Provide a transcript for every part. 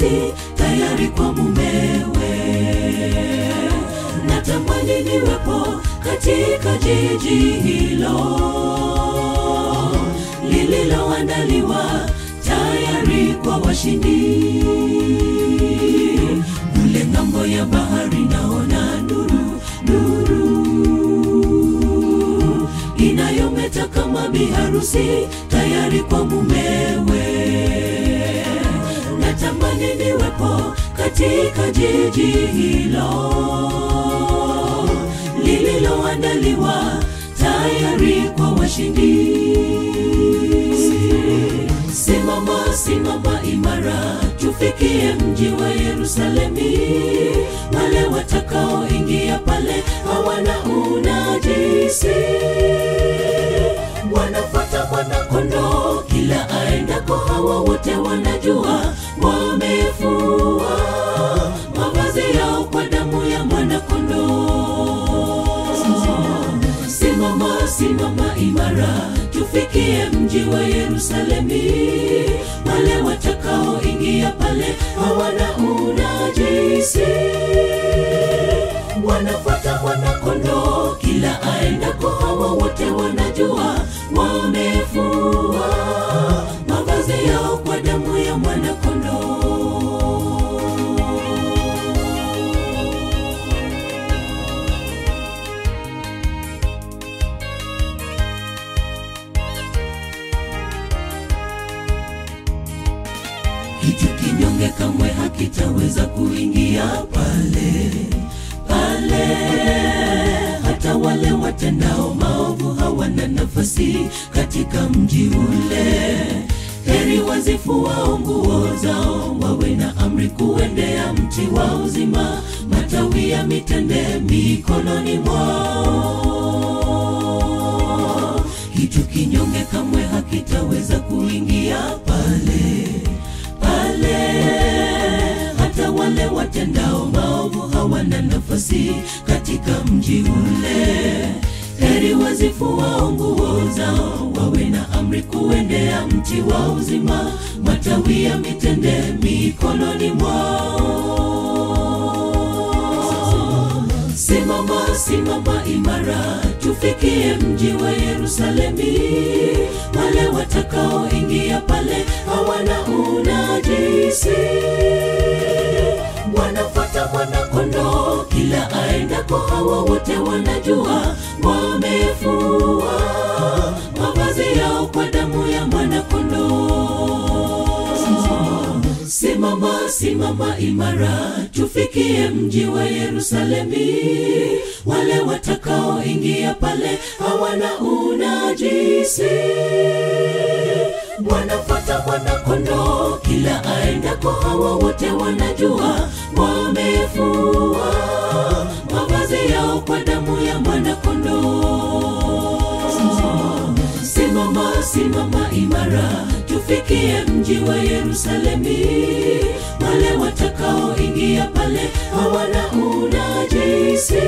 tayari kwa mumewe natamani niwepo katika jiji hilo lililoandaliwa tayari kwa washindi kule ng'ambo ya bahari naona nuru nuru inayometa kama biharusi tayari kwa mumewe natamani niwepo katika jiji hilo lililoandaliwa tayari kwa washindi simama simama imara tufikie mji wa yerusalemi wale watakaoingia pale hawana unajisi wanafuata mwanakondoo kila aendako hawa wote wanajua wamefua mavazi yao kwa damu ya mwanakondoo simama simama imara tufikie mji wa yerusalemi wale watakaoingia pale hawana unajisi wanafuata mwanakondoo kila aendako hawa wote wanajua wamefua mavazi yao kwa damu ya mwanakondoo hicho kinyonge kamwe hakitaweza kuingia pale pale hata wale watendao maovu hawana nafasi katika mji ule heri wazifuao nguo zao wawe na amri kuendea mti wa uzima matawi ya mitende mikononi mwao hicho kinyonge kamwe hakitaweza kuingia pale pale hata wale watendao maovu hawana nafasi katika mji ule heri wazifuao nguo zao wawe na amri kuendea mti wa uzima matawi ya mitende mikononi mwao simama simama imara tufikie mji wa yerusalemi wale watakaoingia pale hawana unajisi wanafuata mwanakondoo kila aendako hawa wote wanajua wamefua mavazi yao kwa damu ya mwanakondoo simama simama imara tufikie mji wa yerusalemi wale watakaoingia pale hawana unajisi wanafuata mwanakondoo kila aendako hawa wote wanajua wamefua mavazi yao kwa damu ya mwanakondoo simama simama imara tufikie mji wa yerusalemi wale watakaoingia pale hawana unajisi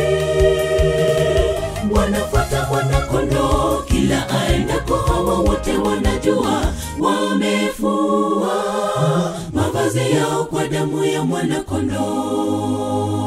wanafuata mwanakondoo kila aendako hawa wote wanajua wamefua mavazi yao kwa damu ya mwanakondoo